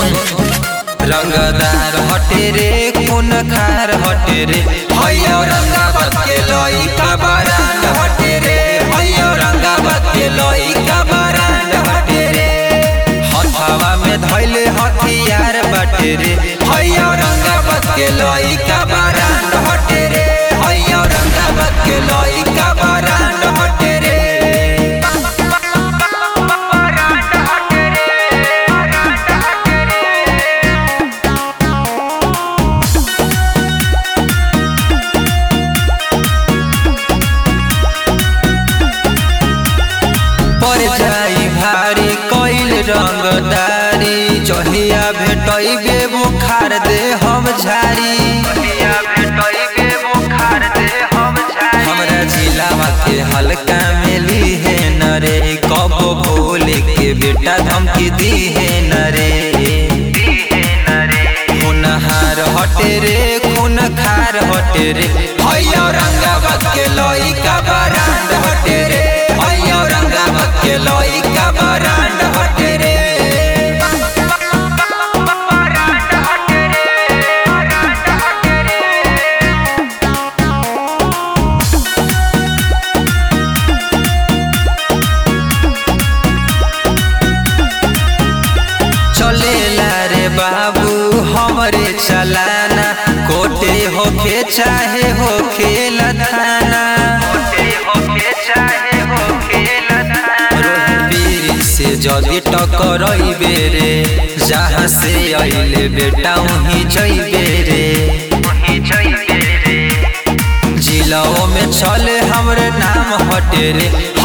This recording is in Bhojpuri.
सुन रंगदार हटे रे खून खार हटे रे भैया रंगावत के लोई का बरांड हटे रे भैया रंगावत के लोई का बरांड हटे रे हथवा में धैले हथियार बटे रे भैया रंगावत के लोई का बरांड हटे रे भैया रंगावत के लोई का बरांड हटे रे पर जाई भारी कइल रंगदारी जहिया भेटैबे बुखार दे हम झारी हमरा जिलावा के हल्का में ली है नरे कब भोले के बेटा धमकी दी है नरे खून हार हटे रे खून खार हटे रे भैया रंगावत के लोई का बरांड हटे रे भैया रंगावत के लोई का बरांड हटे रे चलेला रे बाबू हमरे चलाना कोटे होके चाहे होके लथाना पीर से जदि टकरइबे रे जहाँ से अइले बेटा वहीं जइबे रे जिलाओं में चले हमरे नाम हटे रे